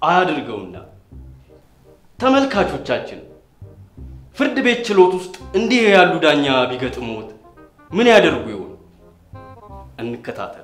አያድርገውና ተመልካቾቻችን ፍርድ ቤት ችሎት ውስጥ እንዲህ ያሉ ዳኛ ቢገጥሙት ምን ያደርጉ ይሆን? እንከታተል።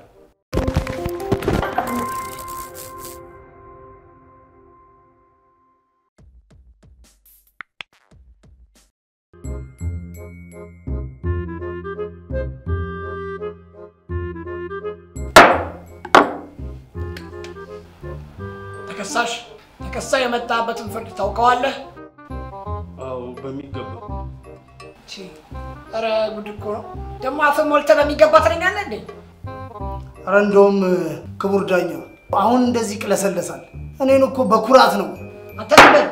ተከሳሽ ተከሳሽ የመጣበትን ፍርድ ታውቀዋለህ? አዎ በሚገባ ቺ ኧረ ጉድ እኮ ነው። ደግሞ አፍን ሞልተህ በሚገባ ትለኛለህ እንዴ? ኧረ እንደውም ክቡር ዳኛው አሁን እንደዚህ ይቅለሰለሳል። እኔን እኮ በኩራት ነው። አንተ ዝም በል።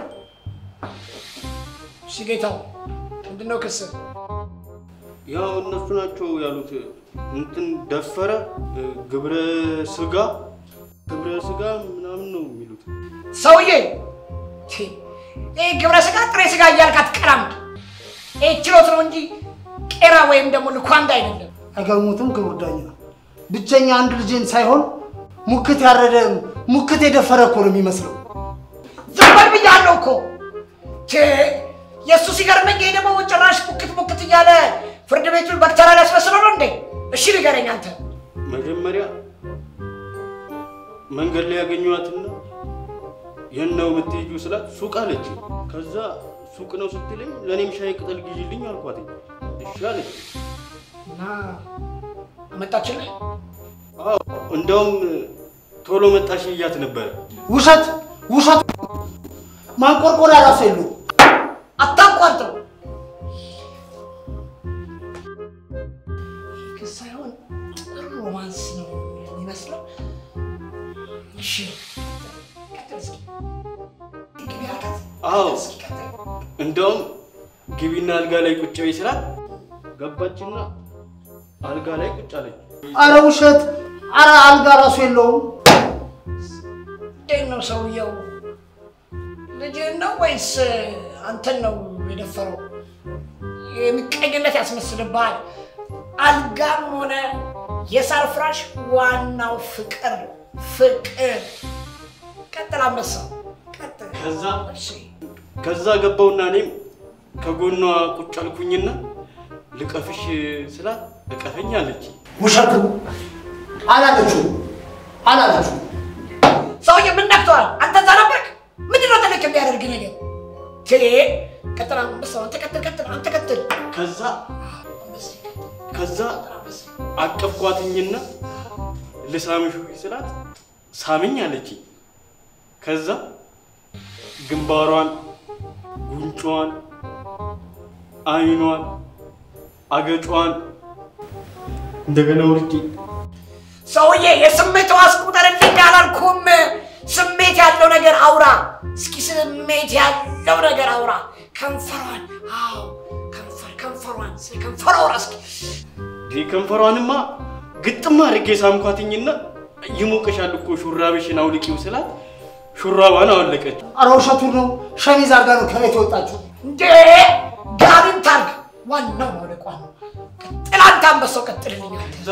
እሺ ጌታው፣ ምንድን ነው ክስ? ያው እነሱ ናቸው ያሉት። እንትን ደፈረ፣ ግብረ ስጋ ግብረ ስጋ ምናምን ነው የሚሉት። ሰውዬ ቺ፣ ይህ ግብረ ስጋ ጥሬ ስጋ እያልክ አትቀራምድ። ይህ ችሎት ነው እንጂ ቄራ ወይም ደግሞ ልኳንዳ አይደለም። አይገርሙትም? ክቡር ዳኛ ብቸኛ አንድ ልጄን ሳይሆን ሙክት ያረደ ሙክት የደፈረ እኮ ነው የሚመስለው። ዝም በል ብያለሁ እኮ። ቺ፣ የእሱ ሲገርመኝ ይሄ ደግሞ ጭራሽ ሙክት ሙክት እያለ ፍርድ ቤቱን በክተራ ሊያስመስለው ነው እንዴ? እሺ ንገረኝ አንተ። መጀመሪያ መንገድ ላይ ያገኘኋትና የት ነው የምትሄጂው ስላት ሱቅ አለች። ከዛ ሱቅ ነው ስትለኝ ለእኔም ሻይ ቅጠል ግዢልኝ አልኳት። እሺ አለች። እና አመጣችልህ? አዎ እንደውም ቶሎ መጣሽ እያት ነበረ። ውሸት ውሸት! ማንቆርቆሪያ ራሱ የለውም። አታቋርጠው። ይህ ክስ ሳይሆን ጥሩ ሮማንስ ነው የሚመስለው። እሺ ቀጥል እስኪ። ግቢ አልካት? አዎ እስኪ ቀጥል። እንደውም ግቢና አልጋ ላይ ቁጭ በይ ስላት ገባችና አልጋ ላይ ቁጭ አለች። አረ ውሸት! አረ አልጋ ራሱ የለውም። እንዴት ነው ሰውየው? ልጅህን ነው ወይስ አንተን ነው የደፈረው? የሚቀኝነት ያስመስልብሃል። አልጋም ሆነ የሳር ፍራሽ ዋናው ፍቅር ነው። ፍቅር። ቀጥል አንበሳ፣ ቀጥል። ከዛ እሺ ከዛ ገባውና እኔም ከጎኗ ቁጭ አልኩኝና ልቀፍሽ ስላት እቀፈኝ አለች። ውሸቱ አላለችው አላለችው። ሰውዬ ምን ነክተዋል? አንተ እዛ ነበርክ? ምንድን ነው ትልቅ የሚያደርግ ነገር? ቴ ቀጥል አንበሳ፣ አንተ ቀጥል፣ ቀጥል፣ አንተ ቀጥል። ከዛ አንበሳ፣ ከዛ አንበሳ። አቀፍኳትኝና ልሳምሽ ወይ ስላት ሳምኝ አለች። ከዛ ግንባሯን፣ ጉንጯን፣ አይኗን፣ አገጯን እንደገና ወርጄ ሰውዬ የስሜት ዋስ ቁጠርልኝ አላልኩም። ስሜት ያለው ነገር አውራ እስኪ፣ ስሜት ያለው ነገር አውራ። ከንፈሯን፣ አዎ ከንፈር ከንፈሯን፣ ስለ ከንፈሯ አውራ እስኪ። ይህ ከንፈሯንማ ግጥም አድርጌ ሳምኳትኝና ይሞቅሻል እኮ ሹራብሽን አውልቂው ስላት ሹራቧን አወለቀች። አረ ውሸቱን ነው። ሸሚዝ አድርጋ ነው ከቤት የወጣችው። እንዴ ጋቢን ታርግ፣ ዋናው መውደቋ ነው። ቀጥል አንተ አንበሳው፣ ቀጥልልኝ አንተ። ከዛ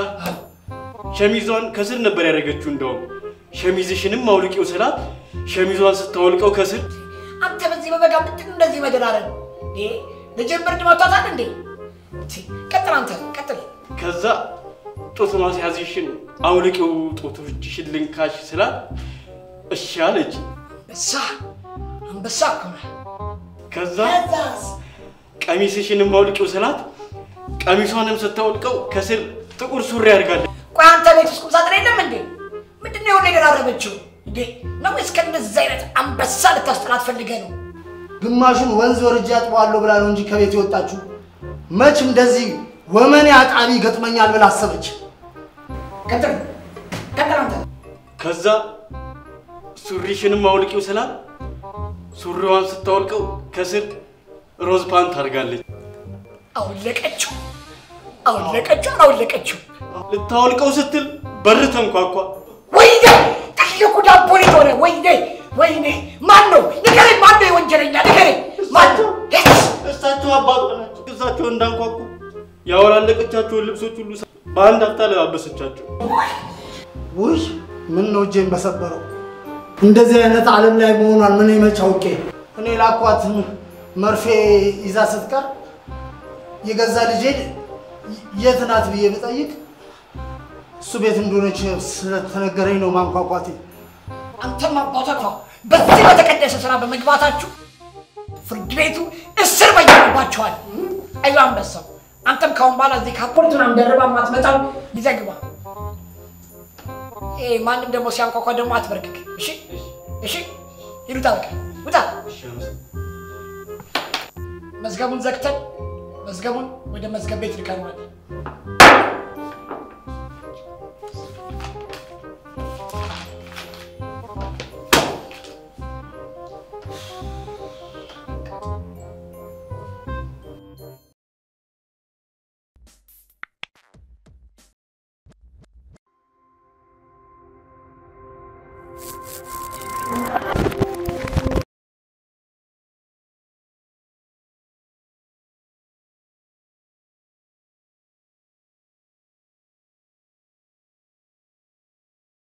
ሸሚዟን ከስር ነበር ያደረገችው። እንደውም ሸሚዝሽንም አውልቂው ስላት ሸሚዟን ስታወልቀው ከስር አንተ በዚህ በበጋ ምንድን ነው እንደዚህ መደራረግ? እንዴ ልጅን ብርድ መቷታል እንዴ? ቲ፣ ቀጥል አንተ ቀጥል። ከዛ ጡት ማስያዝሽን አውልቂው ጡቶችሽን ልንካሽ ስላት እሺ አለች። አንበሳ አንበሳ እኮ ነህ። ከዛ ከዛስ ቀሚስሽንም አውልቂው ስላት ቀሚሷንም ስታወልቀው ከስር ጥቁር ሱሪ አድርጋለች። ቆይ አንተ ቤት ውስጥ ቁምሳጥን የለም እንዴ? ምንድን ነው የሆነ የደራረበችው እንዴ? ነው ወይስ ከእንደዚህ አይነት አንበሳ ልታስጠላት ፈልገህ ነው? ግማሹን ወንዝ ወርጄ አጥበዋለሁ ብላ ነው እንጂ ከቤት የወጣችው። መች እንደዚህ ወመኔ አጣቢ ገጥመኛል ብላ አሰበች። ቀጥል ቀጥል አንተ። ከዛ ሱሪሽንም አውልቂው ስላት ሱሪዋን ስታወልቀው ከስር ሮዝ ፓንት አድርጋለች። አውለቀችው አውለቀችው አውለቀችው። ልታወልቀው ስትል በር ተንኳኳ። ወይኔ ትልቁ ዳቦ ሊት ሆነ። ወይኔ ወይኔ፣ ማን ነው ንገረኝ፣ ማን ነው የወንጀለኛ ንገረኝ፣ ማን ነው? እሳቸው አባቷ ናቸው። እሳቸው እንዳንኳኩ ያወላለቀቻቸውን ልብሶች ሁሉ በአንድ አፍታ ለባበሰቻቸው። ውይ ምን ነው እጄን በሰበረው። እንደዚህ አይነት ዓለም ላይ መሆኗን ምን መች አውቄ። እኔ ላኳት መርፌ ይዛ ስትቀር የገዛ ልጄን የት ናት ብዬ ብጠይቅ እሱ ቤት እንደሆነች ስለተነገረኝ ነው ማንኳኳቴ። አንተም አባቷ በዚህ በተቀደሰ ስራ በመግባታችሁ ፍርድ ቤቱ እስር በየነባችኋል። አዩ አንበሳው፣ አንተም ካሁን በኋላ እዚህ ካፖርት ምናምን ደርባ ማትመጣው ይዘግባ። ይሄ ማንም ደግሞ ሲያንኳኳ ደግሞ አትበርክክ። እሺ፣ እሺ፣ ይሉታ በቃ ውጣ። መዝገቡን ዘግተን መዝገቡን ወደ መዝገብ ቤት ልከነዋል።